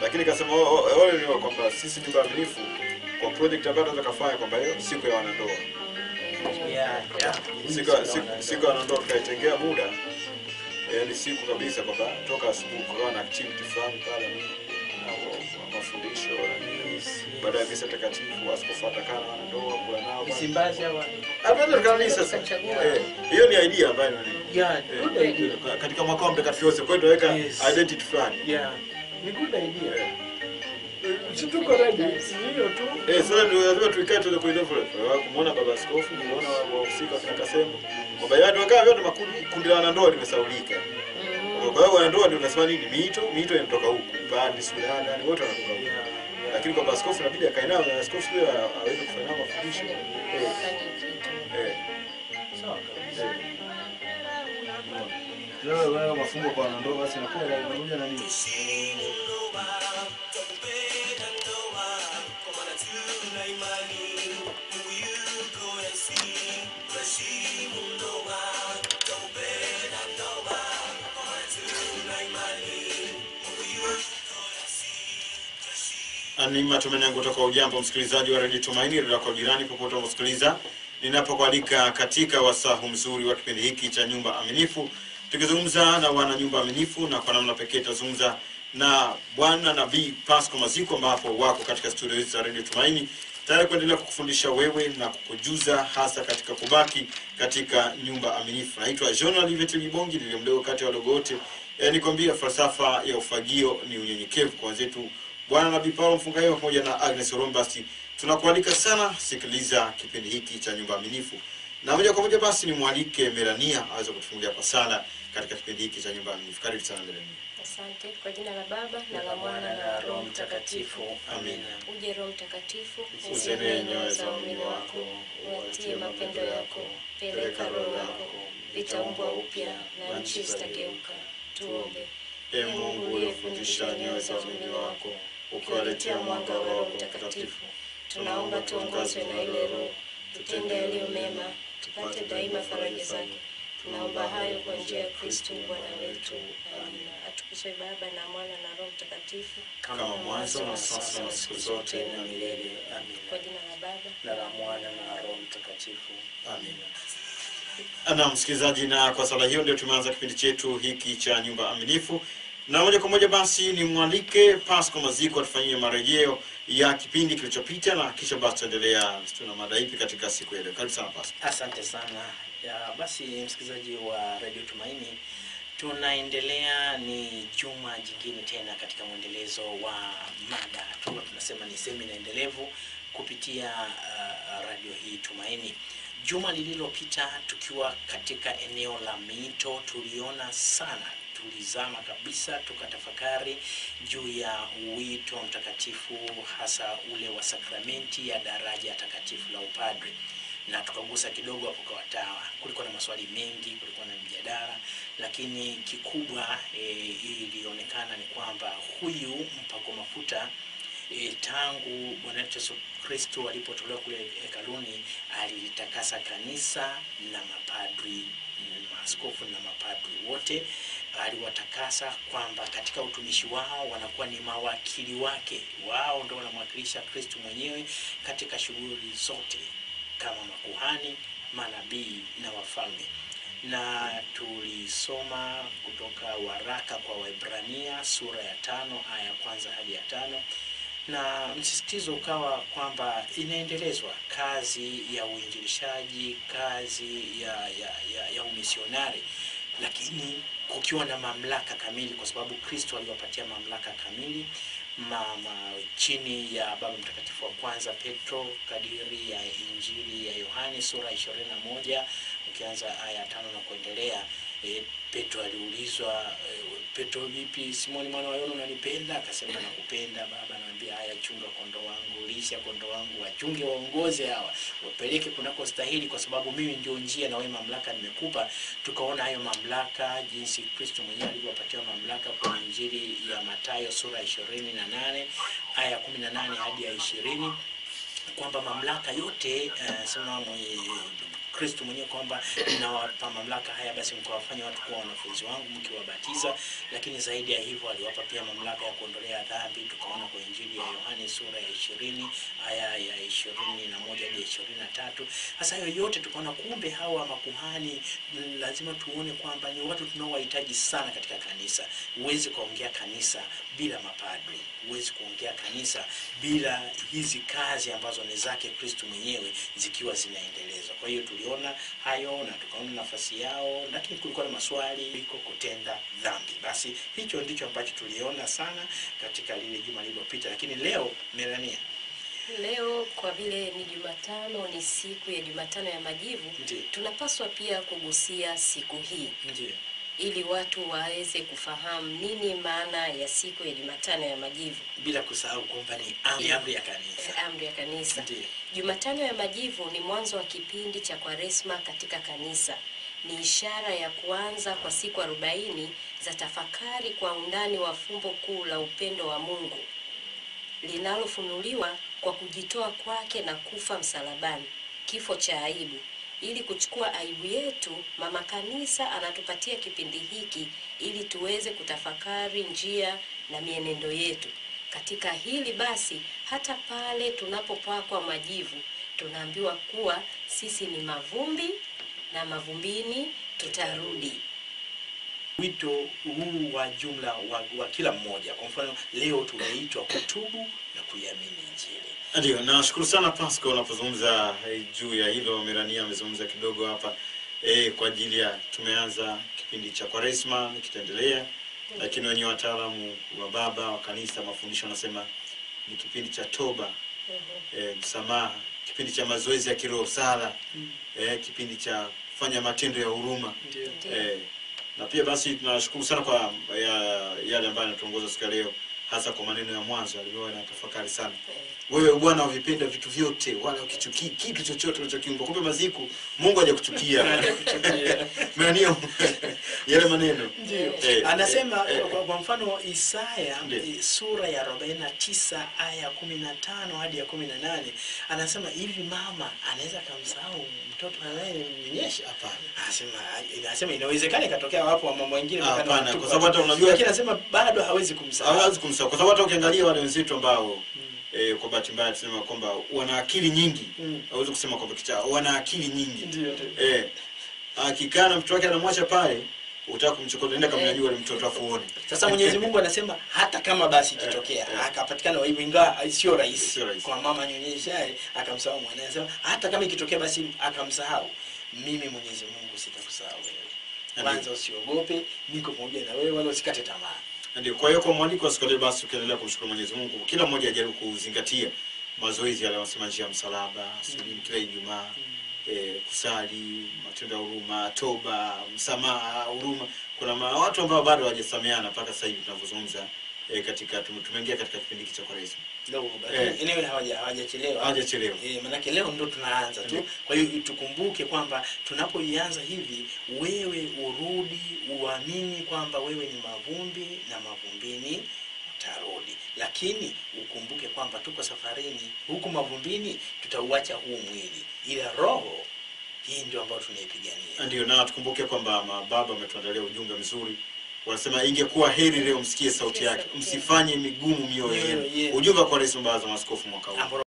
lakini kasema o- o- ole ni kwamba sisi ni waaminifu kwa project ambayo tunaweza kufanya kwamba hiyo siku ya wanandoa Yeah, yeah. siku ya- siku- siku ya wanandoa tukaitengea muda yaani siku kabisa kwamba toka asubuhi kukawa na activity fulani pale na wa- mafundisho na Yes, yes. baada ya misa takatifu askofu atakaa na wanandoa kula nao Msimbazi hawa. hatuweza tukanisa sasa Tukachagua. Eh, hiyo ni idea ambayo ni Yeah, good idea. Ka- katika mwaka wa mtakatifu Yosef. Kwa hiyo tunaweka Yes. identity fulani. Yeah. Ni good idea. Eh. Si tuko ready, si hiyo tu. Eh, sasa ndio lazima tuikae tuweze kuidevelop. Kumuona baba askofu, kumuona wahusika kina Kasembo. Kwamba yeye tukaa vyote makundi kundi la wanandoa limesaulika. Kwa hiyo wanandoa ndio unasema nini? Miito, miito inatoka huku. Pande Sudan, yani wote wanatoka huku. Yeah, yeah. Lakini kwa askofu inabidi akae nao na askofu pia aweze kufanya nao mafundisho. Eh, eh. Sawa kabisa. Leo leo mafungo kwa wanandoa basi inakuwa inakuja na nini? Ni matumaini yangu kutoka ujambo msikilizaji wa redio Tumaini, redio yako jirani popote unaposikiliza, ninapokualika katika wasahu mzuri wa kipindi hiki cha nyumba aminifu, tukizungumza na wana nyumba aminifu, na kwa namna pekee tutazungumza na bwana nabii Pasco Maziko, ambapo wako katika studio hizi za redio Tumaini tayari kuendelea kukufundisha wewe na kukujuza hasa katika kubaki katika nyumba aminifu. Naitwa John Olivet Libongi, niliye mdogo kati ya wadogo wote. E, nikwambia falsafa ya ufagio ni unyenyekevu kwa wenzetu Bwana Nabii Paulo Mfungayo pamoja na Agnes Orombasi, tunakualika sana, sikiliza kipindi hiki cha nyumba aminifu, na moja kwa moja basi nimwalike Melania aweze kutufungulia kwa sala katika kipindi hiki cha nyumba aminifu. Karibu sana Melania. Asante kwa jina la Baba na la Mwana na la Roho Mtakatifu. Amina. Uje Roho Mtakatifu, Uzenee nyoyo za waumini wako, uwatie mapendo yako, peleka roho yako, vitaumbwa upya na nchi zitageuka. Tuombe. E Mungu uliyefundisha nyoyo za waumini wako, ukiwaletea mwanga wa Roho Mtakatifu, tunaomba tuongozwe na ile Roho, tutende yaliyo mema, tupate daima faraja zake. Tunaomba hayo kwa njia ya Kristo Bwana wetu. Amina. Atukuzwe Baba na Mwana na Roho Mtakatifu, kama mwanzo na sasa na siku zote na milele. kwa Amina. jina la Baba Na la Mwana na Roho Mtakatifu. Amina. Na msikilizaji, na kwa sala hiyo ndio tumeanza kipindi chetu hiki cha nyumba aminifu, na moja kwa moja basi nimwalike Pasco Maziko atufanyie marejeo ya kipindi kilichopita, na kisha basi tuendelea tuna mada ipi katika siku ya leo. Karibu sana Pasco. Asante sana. Ya, basi msikilizaji wa Radio Tumaini, tunaendelea ni juma jingine tena katika mwendelezo wa mada tu tunasema ni semina endelevu kupitia uh, radio hii Tumaini. Juma lililopita tukiwa katika eneo la miito, tuliona sana tulizama kabisa tukatafakari juu ya wito wa mtakatifu hasa ule wa sakramenti ya daraja takatifu la upadre na tukagusa kidogo hapo kwa watawa. Kulikuwa na maswali mengi, kulikuwa na mjadala, lakini kikubwa e, ilionekana ni kwamba huyu mpako mafuta e, tangu Bwana wetu Yesu Kristo alipotolewa kule hekaluni alitakasa kanisa na mapadri maaskofu na mapadri wote aliwatakasa kwamba katika utumishi wao wanakuwa ni mawakili wake wao ndo wanamwakilisha kristu mwenyewe katika shughuli zote kama makuhani manabii na wafalme na tulisoma kutoka waraka kwa waibrania sura ya tano aya ya kwanza hadi ya tano na msisitizo ukawa kwamba inaendelezwa kazi ya uinjilishaji kazi ya, ya, ya, ya umisionari lakini kukiwa na mamlaka kamili kwa sababu kristo aliwapatia mamlaka kamili mama chini ya baba mtakatifu wa kwanza petro kadiri ya injili ya yohani sura ishirini na moja ukianza aya ya tano na kuendelea e, petro aliulizwa e, petro vipi simoni mwana wa yona unanipenda akasema nakupenda baba naambia haya chunga kondo wangu lisha kondo wangu wachunge waongoze hawa wapeleke kunako stahili kwa sababu mimi ndio njia na wewe mamlaka nimekupa tukaona hayo mamlaka jinsi kristo mwenyewe alivyopatiwa mamlaka kwenye injili ya matayo sura ya ishirini na nane aya ya kumi na nane hadi ya ishirini kwamba mamlaka yote uh, sema mwenye Kristo mwenyewe kwamba ninawapa mamlaka haya, basi mkawafanya watu kuwa wanafunzi wangu mkiwabatiza. Lakini zaidi ya hivyo aliwapa pia mamlaka ya kuondolea dhambi. Tukaona kwa Injili ya Yohane sura ya ishirini aya ya ishirini na moja hadi ishirini na tatu. Sasa hayo yote tukaona kumbe hawa makuhani mm, lazima tuone kwamba ni watu tunaowahitaji sana katika kanisa. Huwezi kuongea kanisa bila mapadri, huwezi kuongea kanisa bila hizi kazi ambazo ni zake Kristo mwenyewe zikiwa zinaendelezwa. Kwa hiyo tuliona hayo na tukaona nafasi yao, lakini kulikuwa na maswali iko kutenda dhambi. Basi hicho ndicho ambacho tuliona sana katika lile juma lililopita, lakini leo Melania, Leo kwa vile ni Jumatano, ni siku ya Jumatano ya Majivu, Ndiyo. tunapaswa pia kugusia siku hii ndio ili watu waweze kufahamu nini maana ya siku ya Jumatano ya Majivu, bila kusahau kwamba ni amri amri ya kanisa. amri ya kanisa. Ndiyo. Jumatano ya Majivu ni mwanzo wa kipindi cha Kwaresma katika kanisa. Ni ishara ya kuanza kwa siku arobaini za tafakari kwa undani wa fumbo kuu la upendo wa Mungu linalofunuliwa kwa kujitoa kwake na kufa msalabani, kifo cha aibu. Ili kuchukua aibu yetu, mama kanisa anatupatia kipindi hiki ili tuweze kutafakari njia na mienendo yetu. Katika hili basi, hata pale tunapopakwa majivu, tunaambiwa kuwa sisi ni mavumbi na mavumbini tutarudi. wito huu wa jumla wa, wa kila mmoja. Kwa mfano leo tumeitwa kutubu na kuiamini Injili. Ndio, nashukuru sana Pasco unapozungumza eh, juu ya hilo. Merania amezungumza kidogo hapa eh, kwa ajili ya tumeanza kipindi cha Kwaresma kitaendelea, lakini wenyewe wataalamu wa baba wa kanisa mafundisho wanasema ni kipindi cha toba eh, msamaha, kipindi cha mazoezi ya kiroho, sala eh, kipindi cha kufanya matendo ya huruma Ndio. Ndio. eh, na pia basi tunashukuru sana kwa ya, yale ambayo anatuongoza siku ya leo, hasa kwa maneno ya mwanzo alivyokuwa na tafakari sana wewe Bwana wavipenda vitu vyote, wala ukichukii kitu chochote ulichokiumba. Kumbe maziku Mungu hajakuchukia Menio yale maneno Ndio. Eh, Anasema eh, eh, kwa, kwa mfano Isaya Ndio. eh, sura ya 49 aya ya 15 hadi ya 18 anasema hivi, mama anaweza kumsahau mtoto anayemnyonyesha? Hapana. Anasema anasema inawezekana ikatokea wapo wa mama wengine Ah, wakati hapana, wanatupa- kwa sababu hata unajua- lakini anasema bado hawezi kumsahau. hawezi kumsahau kwa sababu hata ukiangalia wale wenzetu ambao eh, kwa bahati mbaya tusema kwamba wana akili nyingi, Mm. hawezi kusema kwamba kichaa, wana akili nyingi Ndio, ndio. eh, akikaa na mtoto wake anamwacha pale, utaka kumchokota, nenda kamnyanyua yule mtoto afu uone. Sasa Mwenyezi Mungu anasema hata kama basi ikitokea Eh, eh. akapatikana waibu, ingawa sio rahisi Sio rahisi. kwa mama nyonyeshaye akamsahau mwana, anasema hata kama ikitokea basi akamsahau, mimi Mwenyezi Mungu sitakusahau wewe. Ndiyo. Kwanza usiogope, niko pamoja na wewe, wala usikate tamaa. Ndio, kwa hiyo kwa mwaliko wa siku ya leo basi ukiendelea kumshukuru Mwenyezi Mungu, kila mmoja ajaribu kuzingatia mazoezi yale wanasema njia ya msalaba, sijui kila Ijumaa eh, kusali, matendo ya huruma, toba, msamaha, huruma. Kuna ma, watu ambao bado hawajasameana mpaka sasa hivi tunavyozungumza eh, katika tume- tumeingia katika kipindi hiki cha Kwaresma. Leo Eh. enyewe hawaja hawajachelewa. Hawajachelewa. Eh, manake leo ndo tunaanza tu. Ndiyo. Kwa hiyo tukumbuke kwamba tunapoianza hivi, wewe urudi uamini kwamba wewe ni mavumbi na mavumbini utarudi, lakini ukumbuke kwamba tuko safarini, huku mavumbini tutauacha huu mwili, ila roho hii ndio ambayo tunaipigania. Ndio, na tukumbuke kwamba mababa wametuandalia ujumbe mzuri. Wanasema ingekuwa heri leo msikie sauti yake, msifanye migumu mioyo Mioyo yenu. yenu. Ujumbe wa Kwaresma, baraza la maaskofu mwaka huu. Ambao